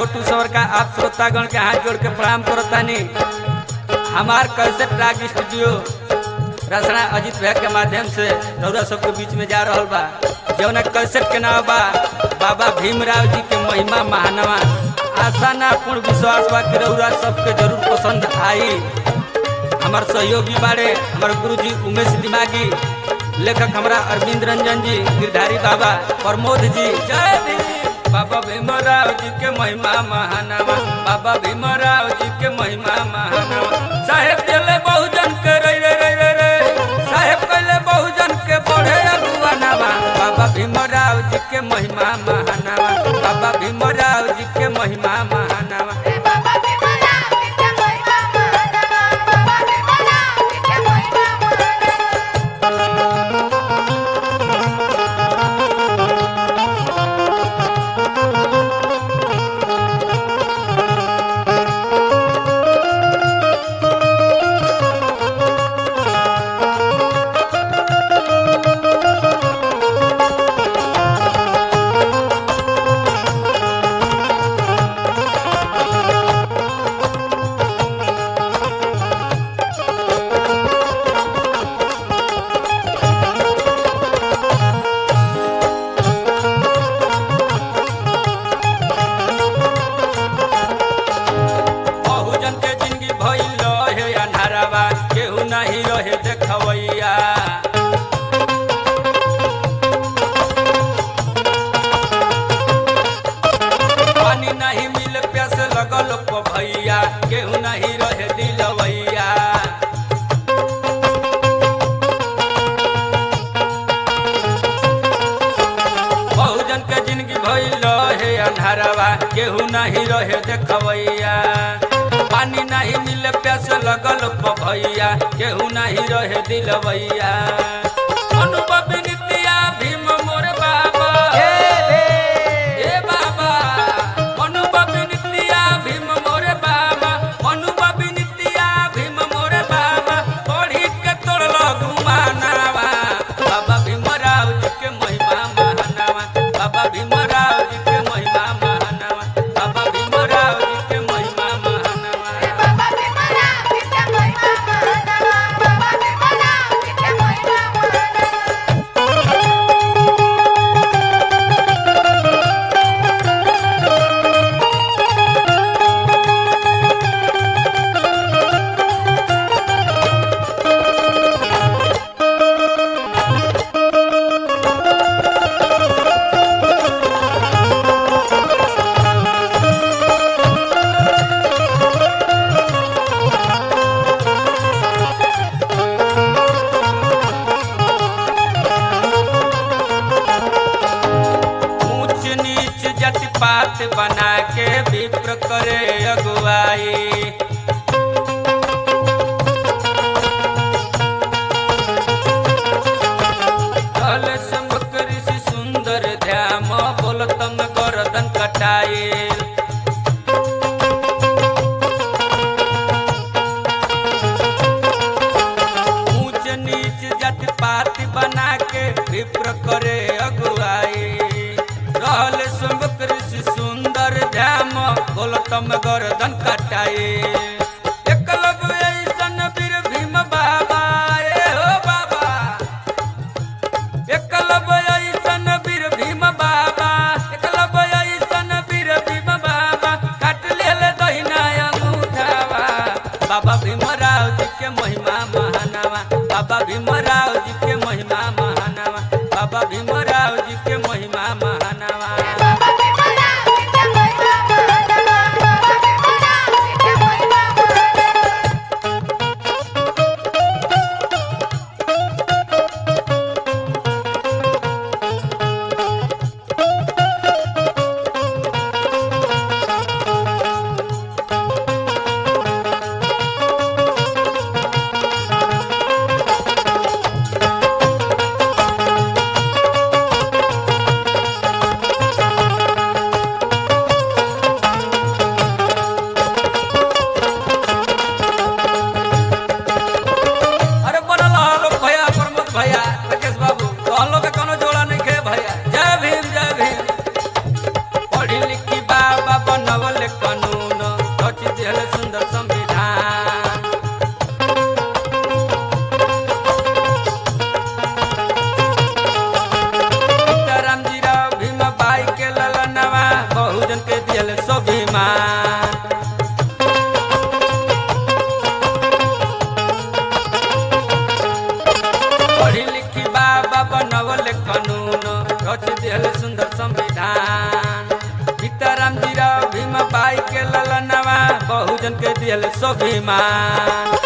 छोटू सवर का आप श्रोतागण के हाथ जोड़ के प्रणाम करतानी हमार कैसेट राग स्टूडियो रसना अजित भैया के माध्यम से रौरा सबके बीच में जा रहल बा जौन कैसेट के नाम बा बाबा भीमराव जी के महिमा महानवा आशा ना पूर्ण विश्वास बा कि रौरा सबके जरूर पसंद आई हमार सहयोगी बाड़े हमार गुरु जी उमेश दिमागी लेखक हमरा अरविंद रंजन जी गिरधारी बाबा प्रमोद जी जय भीम बाबा भीमराव जी के महिमा महानवा बाबा भीमराव जी के महिमा महानवा साहेब दिले बहुजन के रे रे रे रे रे साहेब कहले बहुजन के बढ़े अगुवानवा बाबा भीमराव जी के महिमा महानवा बाबा भीमराव जी के महिमा महानवा बाबा भीमराव जी के महिमा महानवा बाबा भीमराव जी के महिमा महानवा बहुजन के जिंदगी भइल रहे अन्हारावा केहू नहीं रहे देखवैया पानी नहीं मिल प्यास लगल को भैया केहू नहीं रहे दिलवैया बहुजन के जिंदगी भइल रहे अन्हारवा केहू नहीं रहे देखवैया पानी नहीं मिले प्यास लगल प भैया केहू नहीं रहे दिलवैया अनुभव नित्या भीम मोर बाबा ए बाबा अनुभव नित्या भीम मोर बाबा अनुभव नित्या भीम मोर बाबा पढ़ी के तोड़ल घुमानावा बाबा भीमराव जी के महिमा महानावा बाबा भीमराव जी के महिमा महानावा बाबा भीमराव जी के महिमा महानावा बाबा भीमराव जी के महिमा महानवा बाबा भीमराव जी के महिमा महानवा ऊंच नीच जाति पात बना के विप्र करे अगुवाई कल सम्मुख ऋषि सुंदर ध्याम बोलतम गर्दन कटाए ऊंच नीच जाति पाति बना के विप्र करे अगुवाई रहल सम्मुख ऋषि सुंदर ध्याम बोलतम गर्दन कटाए एकलव्य ऐसन वीर भीम बाबा रे हो बाबा एकलव्य ऐसन वीर भीम बाबा एकलव्य ऐसन वीर भीम बाबा काट लेल दहिना अंगूठावा बाबा भीमराव जी के महिमा महानावा बाबा भीमराव जी के महिमा महानावा बाबा भीमराव जी के महिमा महानावा बाबा भीमराव जी के महिमा महानवा बाबा भीमराव जी के महिमा महानवा बाबा भक्तजन के दियल स्वाभिमान